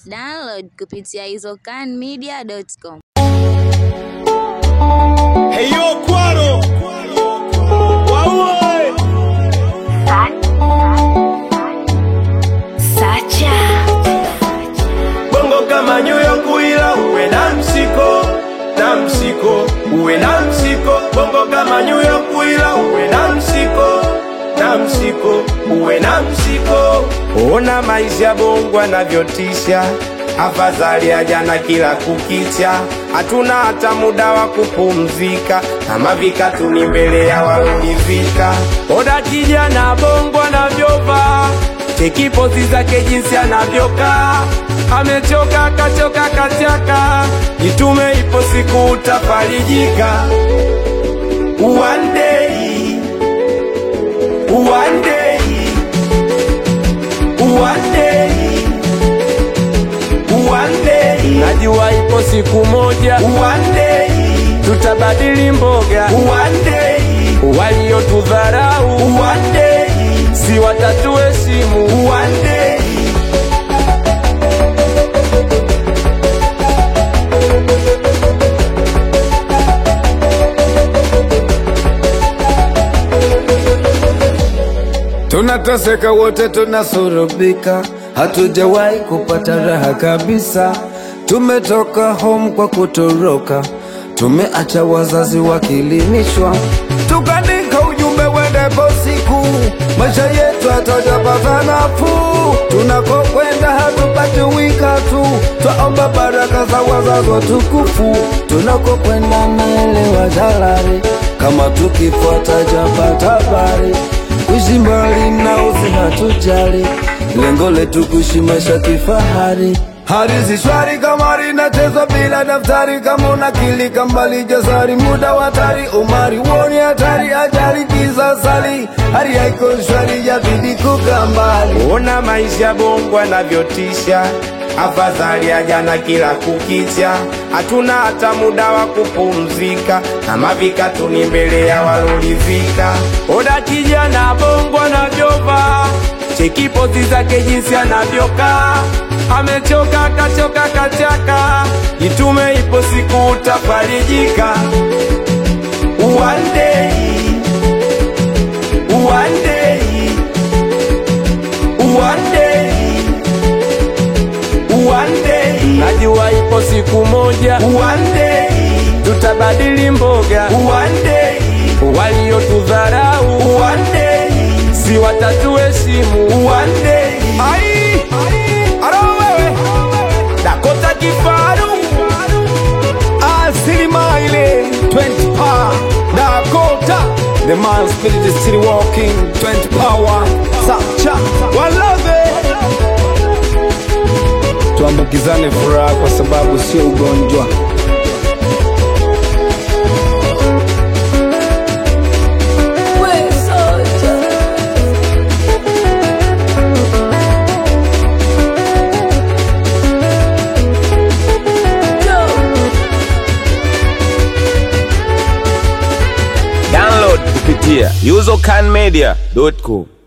Download kupitia izocanmedia.com. Hey yo, Cuaro. Wawe. Bongo kama New York ila uwe na msiko na msiko uwe na msiko Bongo kama New York ila uwe na msiko na msiko uwe na msiko Ona maisha Bongo anavyotisha afadhali ya jana kila kukicha hatuna hata muda wa kupumzika kama vikatu ni mbele ya walunivika Oda kijana Bongo anavyovaa cheki pozi zake jinsi anavyokaa amechoka kachoka kachaka jitume ipo siku utafarijika One day, one day, one day, one day. Najua ipo siku moja one day, tutabadili mboga one day, waliotudharau one day, si watatuheshimu one day. Tunateseka wote, tunasurubika, hatujawahi kupata raha kabisa. Tumetoka home kwa kutoroka, tumeacha wazazi wakilimishwa, tukaandika ujumbe wendepo siku, maisha yetu hatajapata nafuu. Tunakokwenda hatupati wika tu, twaomba baraka za wazazi watukufu. Tunakokwenda naelewa jalari, kama tukifuata japata habari kuishi mbali na uzi hatujali, lengo letu kuishi maisha kifahari. Hali si shwari kama linachezwa bila daftari, kama unakilika mbali jasari, muda wa hatari, umari woni hatari, ajali kisasali, hali haiko shwari, yabidi kukaa mbali. Ona maisha Bongo anavyotisha, afadhali ya jana kila kukicha, hatuna hata muda wa kupumzika, kama vikatu ni mbele ya walolivika. Oda kijana Bongo anavyovaa, cheki pozi zake jinsi anavyokaa, amechoka kachoka kachaka, jitume ipo siku utafarijika. One day, one day, One day, one day, najua ipo siku moja one day, tutabadili mboga one day, waliotudharau one day, si watatuheshimu one day. Ai, aro wewe, Dakota Kifaru, Asilima ile 20 power Dakota The man spirit is still walking 20 power Sacha Walove Tuambukizane furaha kwa sababu sio ugonjwa Download kupitia usercanmedia.com.